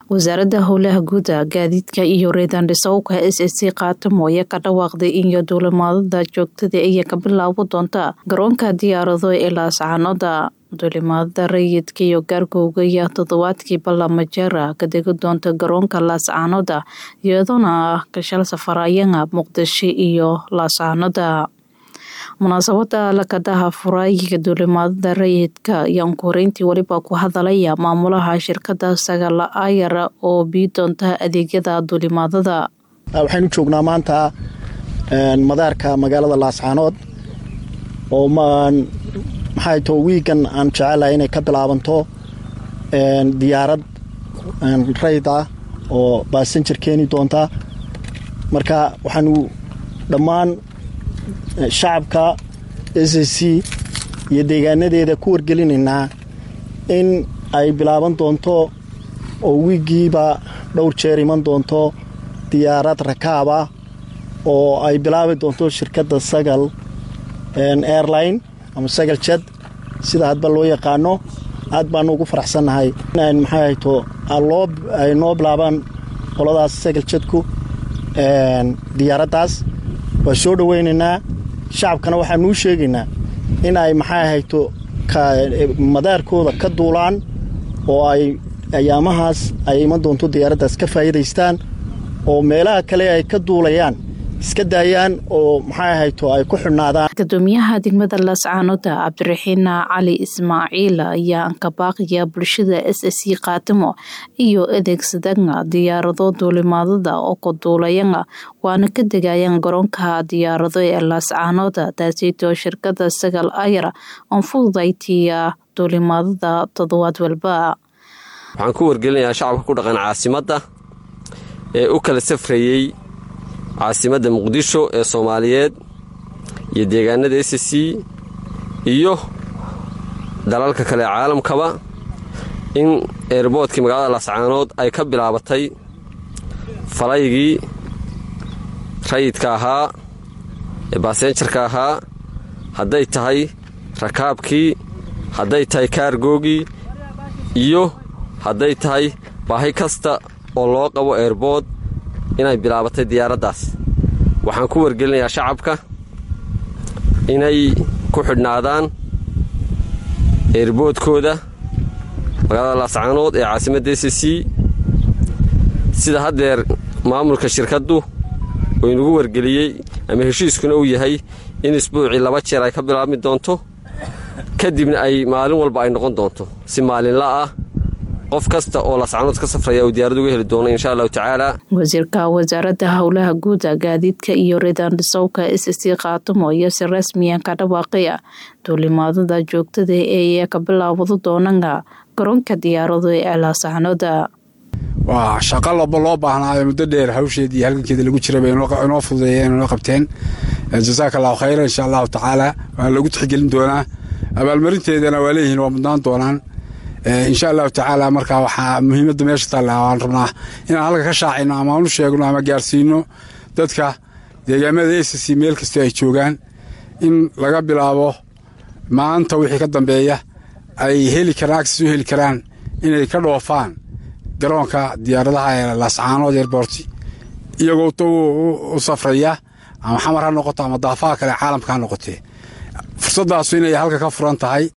wasaaradda howlaha guuda gaadiidka iyo reedandhisowka s s c kaatamo ayaa ka dhawaaqday in duulimaadada joogtada iyo ka bilaabo doonta garoonka diyaarado ee laascaanoda duulimaadada rayidka iyo gaargowga ayaa toddobaadkii balamajeera ka degi doonta garoonka laascaanoda iyadoona ah kashal safarayana muqdisho iyo laascaanoda munaasabada lakadaha furaayiga duulimaadada rayidka ayaan ku horeyntii weliba ku hadalaya maamulaha shirkada sagala ayara oo bii doonta adeegyada duulimaadada waxaynu joognaa maanta madaarka magaalada laascaanood oo maxay to wiigan aan jecelahay inay ka bilaabanto diyaarad rayd ah oo baasanjar keeni doonta marka waxaanu dhammaan shacabka s s c iyo deegaanadeeda ku wargelinaynaa in ay bilaaban doonto oo wiigiiba dhowr jeer iman doonto diyaarad rakaab ah oo ay bilaabi doonto shirkadda sagal airline ama sagal jad sida hadba loo yaqaano aad baanu ugu faraxsannahay in maxay hayto ay noo bilaabaan qoladaas sagal jadku diyaaraddaas waa soo dhoweynaynaa shacabkana waxaanuu sheegaynaa in ay maxay hayto madaarkooda ka duulaan oo ay ayaamahaas ay iman doonto diyaaraddaas ka faa'iidaystaan oo meelaha kale ay ka duulayaan iska daayaan oo maxay hayto ay ku xidhnaadaan gudoomiyaha degmada laascaanoda cabdiraxiin cali ismaaciil ayaa ankabaaqaya bulshada s s c kaatimo iyo adeegsadana diyaarado duulimaadada oo ka duulayana waana ka degayaan garoonka diyaarado ee laascaanoda taasitoo shirkada sagal ayara oon fududaytiya duulimaadada toddobaad walba waxaan ku wargelinayaa shacabka ku dhaqan caasimadda ee u kala safrayey caasimadda muqdisho ee soomaaliyeed iyo deegaanada s c iyo dalalka kale ee caalamkaba in eerboodkii magaalada laascaanood ay ka bilaabatay falaygii rayidka ahaa ee baasenjarka ahaa hadday tahay rakaabkii hadday tahay kaargoogii iyo hadday tahay baahi kasta oo loo qabo eerbood inay bilaabatay diyaaraddaas waxaan ku wargelinayaa shacabka inay ku xidhnaadaan eerboodkooda magaalada laascaanood ee caasimadda s c sida haddeer maamulka shirkaddu uu inugu wargeliyey ama heshiiskuna uu yahay in isbuucii laba jeer ay ka bilaabmi doonto kadibna ay maalin walba ay noqon doonto si maalinla ah qof kasta oo laascaanood ka safraya uu diyaarad uga heli doono insha allahu tacaala wasiirka wasaaradda howlaha guuda gaadiidka iyo reedandhisowka s c kaatamo iyo si rasmiyan ka dhawaaqaya duulimaadada joogtada ee ka bilaabado doonana garoonka diyaarado ee laascaanoda waa shaqo laba loo baahnaayo muddo dheer hawsheed iyo halgankeeda lagu jira bay inoo fududeeyeen inoo qabteen jasaaka allahu khayra insha allahu tacaala waa lagu tixgelin doonaa abaalmarinteedana waa leeyihiin waa mudnaan doonaan insha allahu tacaala markaa waxaa muhiimadda meesha taalla waan rabnaa inaan halka ka shaacino ama aan u sheegno ama gaarsiino dadka deegaamada s c meel kasta ay joogaan in laga bilaabo maanta wixii ka dambeeya ay heli karaan agsis u heli karaan inay ka dhoofaan garoonka diyaaradaha ee laascaanood eerboorti iyagoo u safraya ama xamar ha noqoto ama daafaha kale caalamka ha noqotee fursaddaasu inay halka ka furan tahay